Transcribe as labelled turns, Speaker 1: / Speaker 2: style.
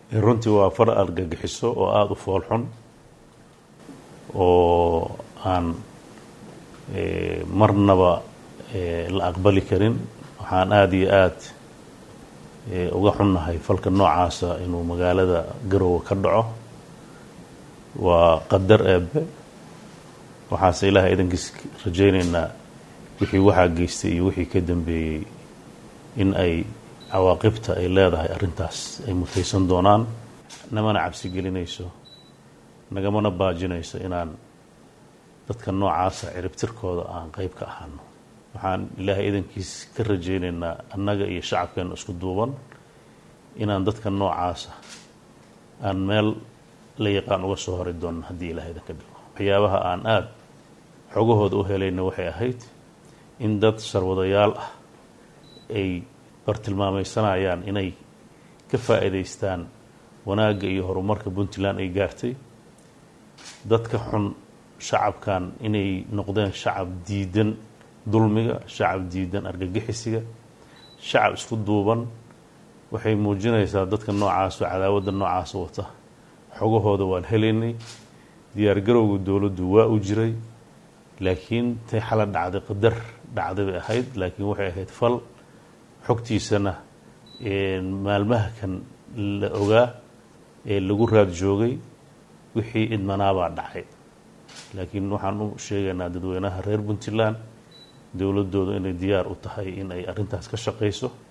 Speaker 1: runtii waa far argagixiso oo aada u foolxun oo aan marnaba la aqbali karin waxaan aada iyo aada uga xunnahay falka noocaasa inuu magaalada garowe ka dhaco waa qadar eebe waxaase ilaahay idankiis rajaynaynaa wixii waxaa geystay iyo wixii ka dambeeyey in ay cawaaqibta ay leedahay arrintaas ay mutaysan doonaan namana cabsi gelinayso nagamana baajinayso inaan dadka noocaasa ciribtirkooda aan qeyb ka ahaano waxaan ilaahay idankiis ka rajaynaynaa annaga iyo shacabkeena isku duuban inaan dadka noocaasa aan meel la yaqaan uga soo hori doono haddii ilahay idanka dhigo waxyaabaha aan aada xogahooda u helayna waxay ahayd in dad sarwadayaal ah ay bartilmaamaysanayaan inay ka faa'iidaystaan wanaagga iyo horumarka puntland ay gaartay dadka xun shacabkan inay noqdeen shacab diidan dulmiga shacab diidan argagixisiga shacab isku duuban waxay muujinaysaa dadka noocaasoo cadaawadda noocaasa wata xogahooda waan helaynay diyaargarowga dowladdu waa u jiray laakiin tay xala dhacday qadar dhacday bay ahayd laakiin waxay ahayd fal xogtiisana maalmaha kan la ogaa ee lagu raad joogay wixii idmanaabaa dhacay laakiin waxaan u sheegaynaa dadweynaha reer puntland dowladooda inay diyaar u tahay in ay arrintaas ka shaqayso